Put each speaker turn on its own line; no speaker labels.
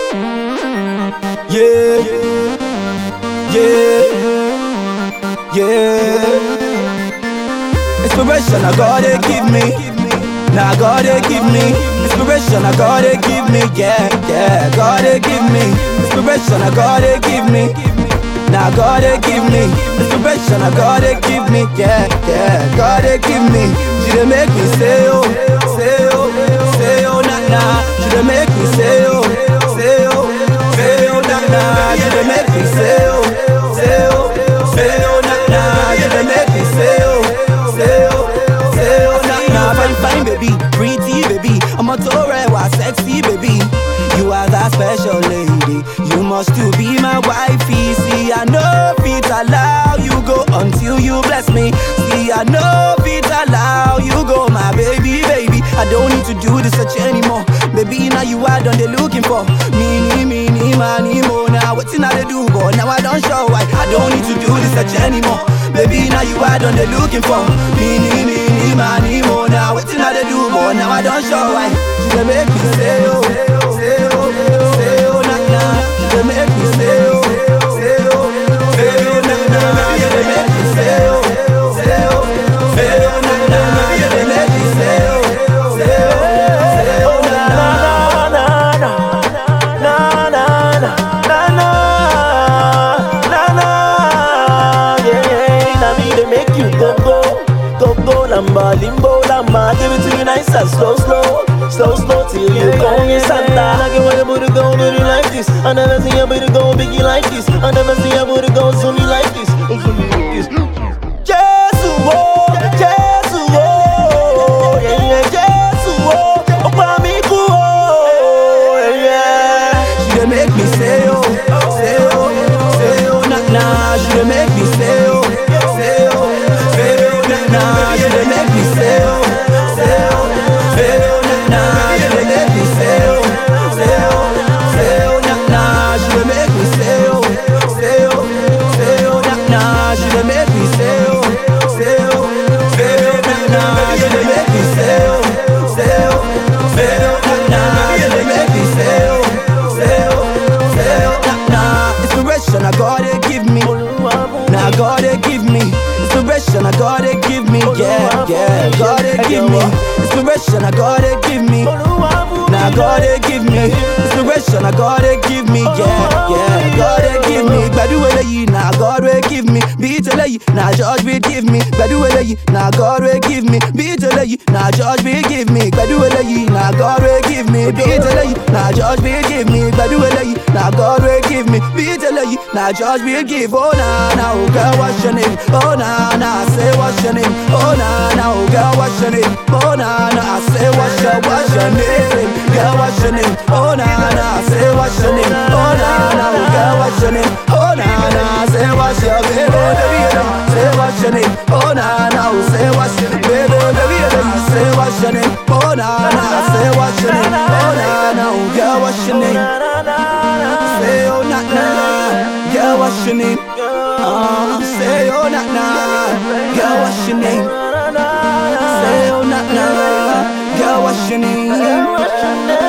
Yeah, yeah, yeah. Inspiration I gotta give me. Now gotta give me inspiration. I gotta give me, yeah, yeah. Gotta give me inspiration. I gotta give me. Now gotta give me inspiration. I gotta give me, yeah, yeah. Gotta give me. She dey make me say oh, say oh, say oh, nah nah. She dey make me say oh, say oh, say oh, nah nah. She dey make me say oh, say oh, say oh, nah nah. She dey make me say oh, say oh, say oh, nah nah. Fine fine baby, pretty baby. I'm a Torah, sexy baby. You are that special lady. You must to be my wifey. See, I know fit allow you go until you bless me. See, I know fit allow you go, my baby, baby. I don't need to do this such anymore. Baby, now you are done they looking for. Mini, mini, money, more. Now what's in they do, but now I don't show why. I don't need to do this such anymore. Baby, now you are done they looking for. Mini, mini, money, more. Now what's in they do, but now I don't show why. She dey make me say oh, say oh, say oh, nah nah. She dey make me say oh, say oh, say oh, nah nah. She dey make me say oh, say oh, say oh, nah nah. She dey make me say oh, say oh, say oh, nah nah.
Lamba, limbo, lamba, give it to you nice and slow, slow, slow, slow till you go in Santa. I get your booty go dirty like this. I never see your booty go biggie like this. I never see your booty go zoomy like this. Zoomy like this. Jesus, oh, Jesus, oh, yeah, yeah, Jesus, oh, oh, pa mi ku, oh, yeah, yeah.
She dey make me say oh, say oh, say oh, nah nah. She dey make me say oh, say oh, say oh, nah nah. She dey make me say oh, say oh, say oh, nah nah. She dey make me say oh, say oh, say oh, nah nah. She dey make me say oh, say oh, say oh, nah nah. She dey make me say oh, say oh, say oh, nah nah. She dey make me say oh, say oh, say oh, nah nah. She dey make me say oh, say oh, say oh, nah nah. Inspiration I gotta give me. Now I gotta give me inspiration. I gotta give me, yeah, yeah. Gotta give me inspiration. I gotta give me. Now I gotta give me inspiration. I gotta give me, yeah, yeah. Gotta give me. Gbadu eleyi, now God will give me. Beat eleyi, now George will give me. Gbadu eleyi, now God will give me. Beat eleyi, now George will give me. Gbadu eleyi, now God will give me. Beat eleyi, now George will give me. Gbadu eleyi, now God will give me. Beat eleyi, now George will give. Oh na na, oh girl, what's your name? Oh na na, I say what's your name? Oh na na, oh girl, what's your name? Oh na na, I say what's your what's your name? Girl, what's your name? Oh na na, I say what's your name? Oh na na, oh girl, what's your name? Oh na na, I say what's your baby, baby, baby, say what's your name? Oh na na, oh say what's your baby, baby, baby, say what's your name? Oh na na, I say what's your name? Oh na na, oh girl, what's your name? Say oh na na, girl, what's your name? Uh, say oh na na, girl, what's your name? Say oh na na, girl, what's your name?